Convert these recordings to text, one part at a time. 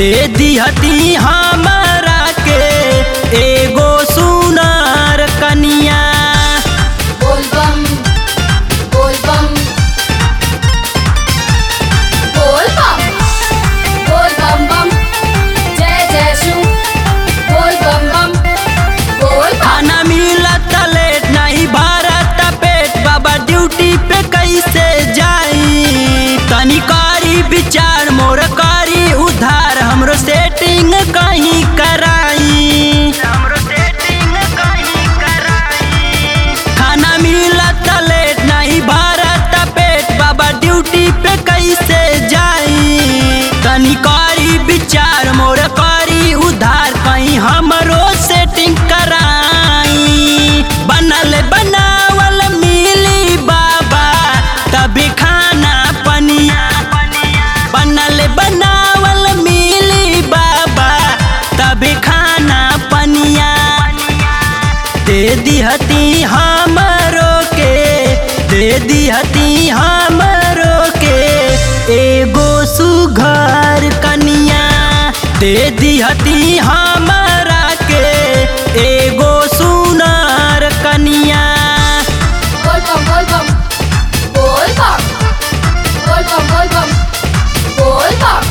दे दिहती हमरा के एगो सुनार कनिया बोल बम बोल बम बोल बम बोल बम बम जय जय शिव बोल बम बम बोल बम खाना मिलत लेट नहीं भारत पेट बाबा ड्यूटी पे कैसे जाई तनी कारी विचार मोर कारी उधार हमरो सेटिंग कहीं कराई हमरो सेटिंग कहीं कराई खाना मिलत लेट नहीं भारत पेट बाबा ड्यूटी पे कैसे जाई तनी कारी विचार मोर कारी उधार कहीं हमरो सेटिंग कराई बनल बनावल मिली बाबा तभी खाना पनिया बनल बनावल मिली बाबा तभी खाना पनिया दे दिहती हमरो के दे दिहती हमरो के एगो सुघर कनिया दे दिहती हमरा के एगो सुनार कनिया बोल बम बोल बम बोल बम बोल बम बोल बम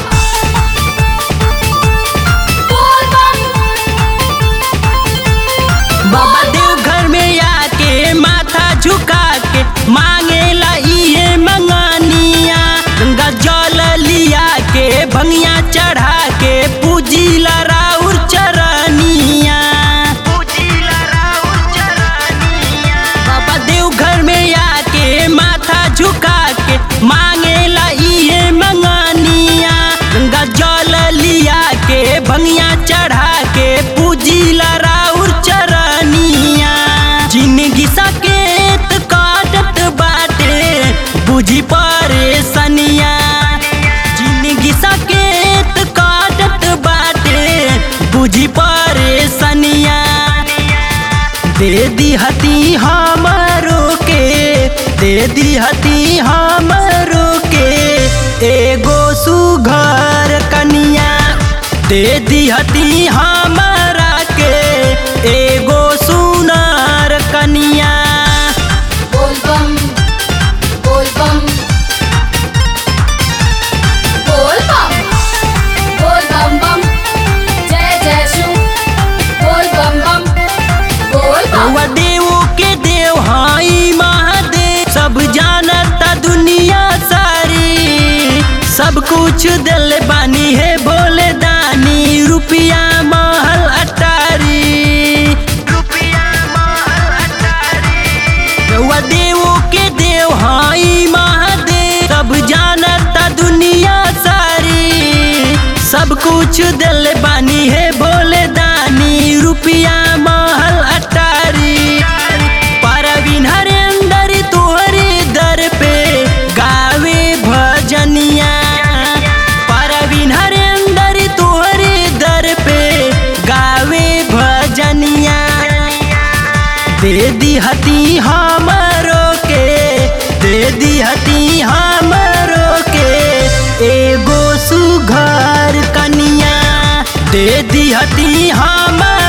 बोल बम बोल बम बाबा देव घर में आके माथा झुका के मांगेला इहे मंगानिया गंगा जल लिया के भंगिया चढ़ा के पूजिला राउर चरनिया बाबा देव घर में आके माथा झुका के मांगेला इहे मंगानिया गंगा जल लिया के भंगिया चढ़ा के पूजिला राउर चरनिया जिंदगी सकेत काटत बाटे बुझी परेशनिया जिंदगी सकेत काटत बाटे बुझी परेशनिया दे दिहती हमरो के दे दिहती हमरो के एगो सुघर कनिया दे दिहती हमरा के एगो सुनार कनिया बोल बम बोल बम बोल बम बोल बम बम जय जय शिव बोल बम बम बोल बम रउआ देव के देव हाई महादेव सब जानता दुनिया सारी सब कुछ दिल बानी है भोले दानी रुपिया महल अटारी रुपिया महल अटारी रउआ देव के देव हाई महादेव सब जानता दुनिया सारी सब कुछ दिल बानी है भोले दानी रुपिया महल अटारी परवीन हरेंदर तोहरे दर पे गावे भजनिया परवीन हरेंदर तोहरे दर पे गावे भजनिया दे दिहती हमरो के दे दिहती हमरो के एगो सुघर कनिया दे दिहती हम